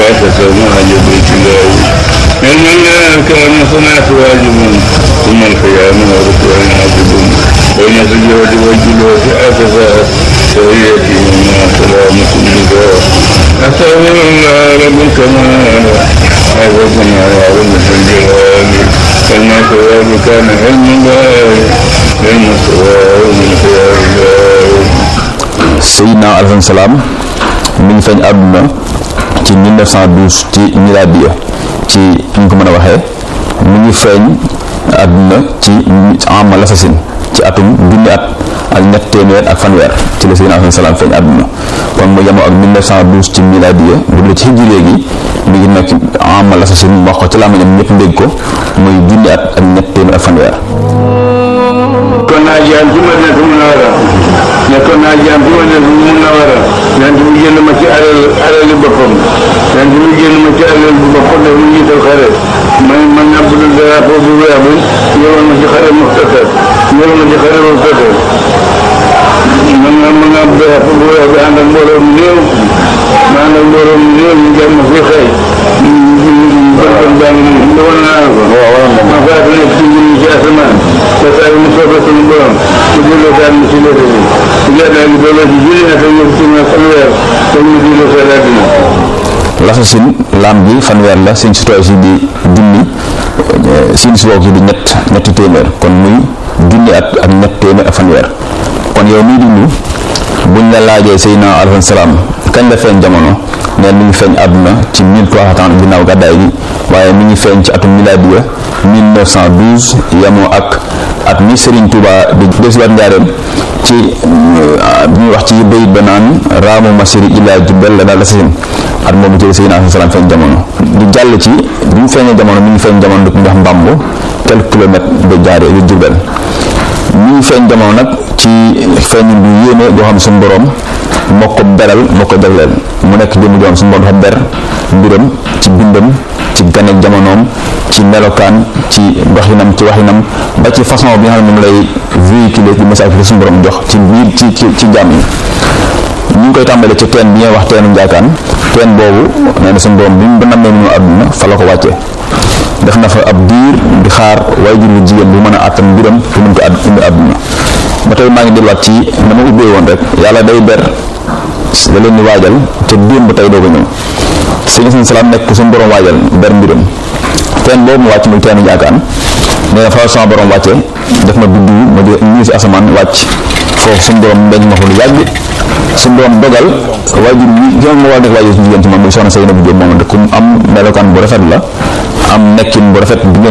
تسمع جبريل الله علم الله كان صنعت واجب ثم القيام وركوع عاجب بين السجود والجلوس أسفا سويتي وما سلامة الجزاء أستغفر الله رب الكمال عوضنا وعظم الجلال علم الثواب كان علم الله علم الثواب من خيار الله Seydina alayhi salaam mi ngi feeñ àdduna ci 1912 ci miladiya ci ñu ko mën a waxee mi ngi feeñ àdduna ci amal assasine ci atum junni at ak ñett téeméer ak fanweer ci la Seydina alayhi salaam feeñ àdduna kon mu yemoo ak 1912 ci miladiya bu dee ci hijri gi mi ngi nekk amal assasine wax ko ci làmmiñam ñëpp dégg ko muy junni at ak ñett téeméer ak fanweer kon naa jaam ci Madinatu Munawwara nekkoon naa jaam ci Madinatu Munawwara yonent bi jënd ma ci alal alali boppam yonent bi jënd ma ci alal bu boppam daf mu jiital xare man man naa budul drapeau bu weex bi yoroon ma ci xare Muxtasar yoroon ma ci xare Muxtasar man nga man nga drapeau bu weex bi ànd ak mbooloo mu néew ma ànd ak mbooloo mu néew ñu jëm ma fi xëy kon baa ngi nii nga wan naa ko ma faatu nekk ci mbir ci asamaan te saa yu mu soobee suñu borom mu delloo daal mu ci léegi bi bu gàddaa gi dooloo ci junni at ak ñoom ci ma fanweer te ñu delloo sa àddina l'assasine laam gi fanweer la seen situation di junni seen si gi di ñett ñetti téeméer kon muy junni at ak ñett téeméer ak fanweer kon yow miy dund buñ la laajee Seydina alayhi salaam kañ la feeñ jamono neen mi ngi feeñ àdduna ci 1330 ginnaaw gàddaay gi waaye mi ngi feeñ ci atum miladiya 1912 yemoo ak at mi Serigne Touba di desiwaat njaareem ci bi ñuy wax ci bayit ba naan raamu masiri illa jubbel la daal assasine at moomu ci Seydina alayhi salaam feeñ jamono di jàll ci bi mu feeñee jamono mi ngi feeñ jamono dëkk ndax mbambu quelques kilomètres de jaaree yu jubbel mi ngi feeñ jamono nag ci feeñ bu yéeme boo xam suñu borom moo ko beral moo ko jagleel mu nekk jëmm joo xam suñu borom dafa ber mbiram ci bindam ci ganek jamonoom ci melokaan ci doxinam ci waxinam ba ci façon bi nga xam ne moom lay véhiculer ci message bi suñu borom jox ci biir ci ci ci jàmm yi ñu ngi koy tàmbale ci teen bi ñuy wax teenu njaakaan teen boobu nee na suñu borom bi mu nammee ñu àdduna fa la ko wàccee def na fa ab diir di xaar waaye jur bu jigéen bu mën a àttan mbiram pour mën ko àdd indi àdduna ba tey maa ngi delluwaat ci na ma ubbee woon rek yàlla day ber da leen di waajal te démb tey doo ko ñëw sëñ seen salaam nekk suñu borom waajal ber mbiram teen boobu mu wàcc muy teenu njaakaan nee na fa sama borom wàcce def ma biddu ma di ñii si asamaan wàcc foofu suñu borom mbeñ ma ko lu yàgg suñu borom dogal waajur bi ki ma war a nekk waajur su jigéen ci moom muy soxna Seynabou Diop moom de ku am melokaan bu rafet la am nekkin bu rafet